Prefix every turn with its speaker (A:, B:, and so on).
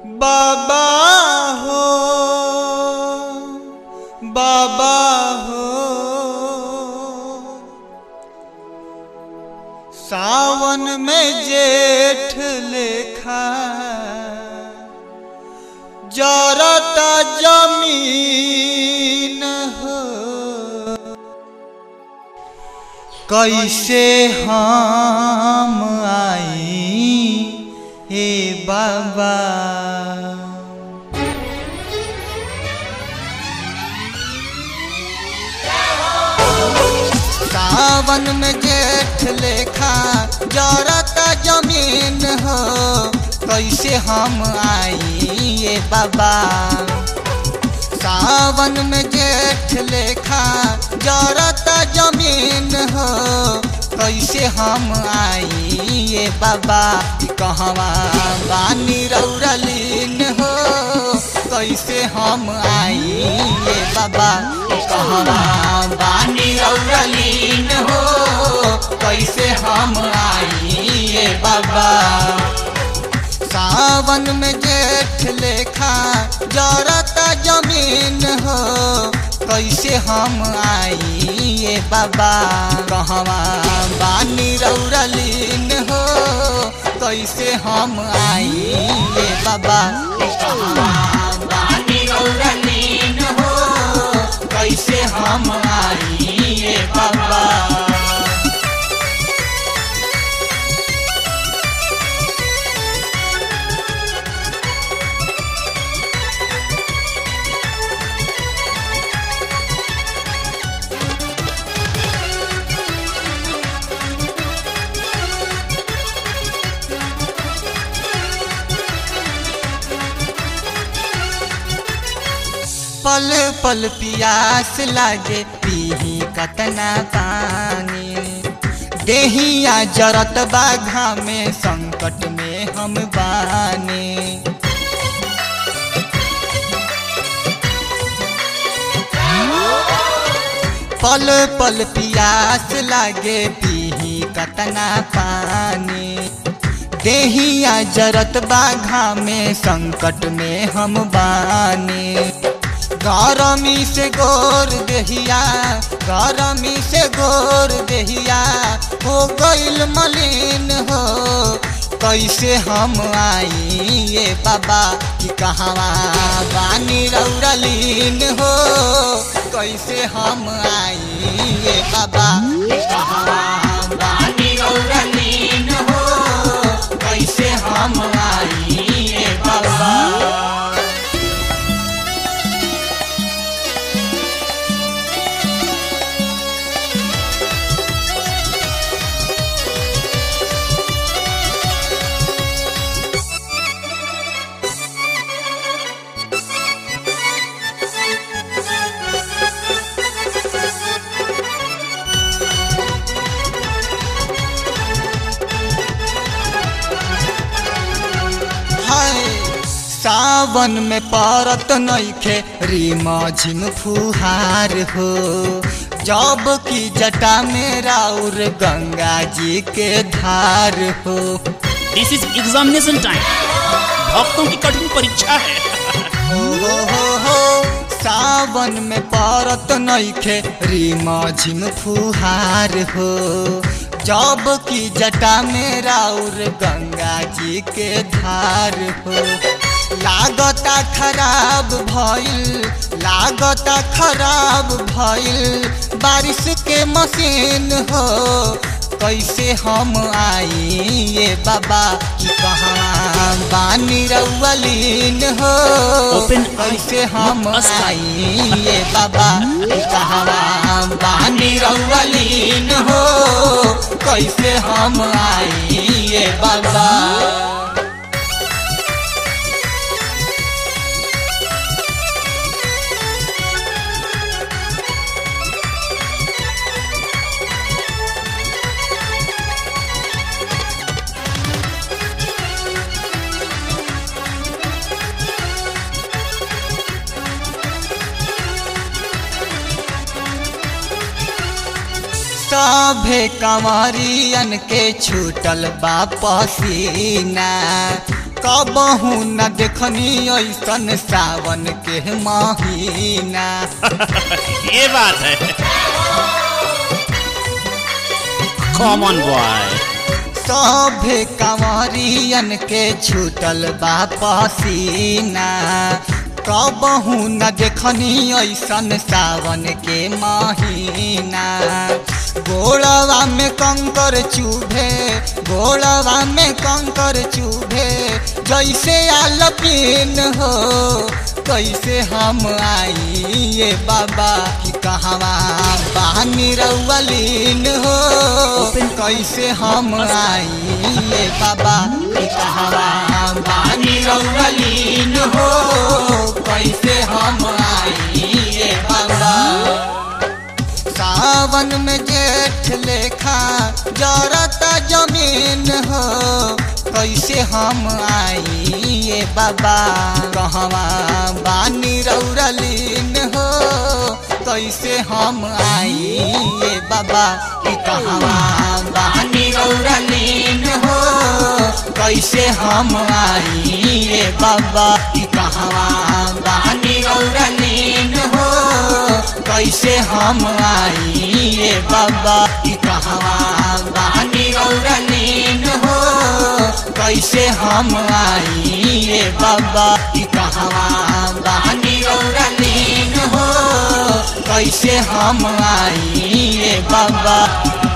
A: बाबा हो बाबा हो सावन में जेठ लेखा जरता जमीन हो कैसे हम आई हे बाबा सावन में जेठ लेखा जरता जमीन हो कैसे हम आई ये बाबा सावन में जेठ लेखा जरता जमीन हो कैसे हम आई ये बाबा कहवा बानी रौरलीन हो कैसे हम आई ये बाबा कहवा बानी रौरलीन हो कैसे हम आई ये बाबा सावन में जेठ लेखा जरता जमीन हो कैसे हम आई ये बाबा कहवा बानी रौरलीन हो कैसे हम आई ये बाबा कहवा बानी रौरलीन हो कैसे हम आई ये बाबा पल पल पियास लागे पीही कतना पानी देहिया जरत बाघा में संकट में हम बानी पल पल पियास लागे पीही कतना पानी देहिया जरत बाघा में संकट में हम बानी गरमी से गोर देहिया गरमी से गोर देहिया हो गईल मलिन हो कैसे हम आई ये बाबा कि कहवा बानी रौरलीन हो कैसे हम आई ये बाबा कि कहवा बानी रौरलीन हो कैसे हम आई ये बाबा हाय सावन में परत नइखे रीमा झिम फुहार हो जब की जटा में राउर गंगा जी के धार हो
B: दिस इज एग्जामिनेशन टाइम भक्तों की कठिन परीक्षा है
A: हो हो हो हो सावन में परत नइखे रीमा झिम फुहार हो जब की जटा में राउर गंगा जी के धार हो लागता खराब भइल लागता खराब भइल बारिश के मशीन हो कैसे हम आई ये बाबा कि कहाँ बानी रउलीन हो
B: Open
A: कैसे हम
B: मत
A: आई ये बाबा कि कहाँ बानी रउलीन हो कैसे हम आई ये बाबा सभे कंवरियन के छूटल बा पसीना कबहू न देखनी ऐसन सावन के महीना
B: ये बात है कॉमन बॉय
A: सभे कंवरियन के छूटल बा पसीना कबहू न देखनी ऐसन सावन के महीना गोड़वा में कंकर चूभे गोड़वा में कंकर चूभे जैसे आलपीन हो कैसे हम आई ये बाबा कि कहवा बानी रउलीन हो कैसे हम आई ये बाबा कि कहवा बानी रउलीन हो कैसे हम आई ये बाबा सावन में जेठ लेखा जरता जमीन हो कैसे हम आई ये बाबा कहवा बानी रौरलीन हो कैसे हम आई ये बाबा कि कहवा बानी रौरलीन हो कैसे हम आई ये बाबा कि कहवा बानी रौरलीन हो कैसे हम आई ये बाबा कि कहवा बानी रौरलीन हो कैसे हम आई ये बाबा कि कहवा बानी रौरलीन हो कैसे हम आई ये बाबा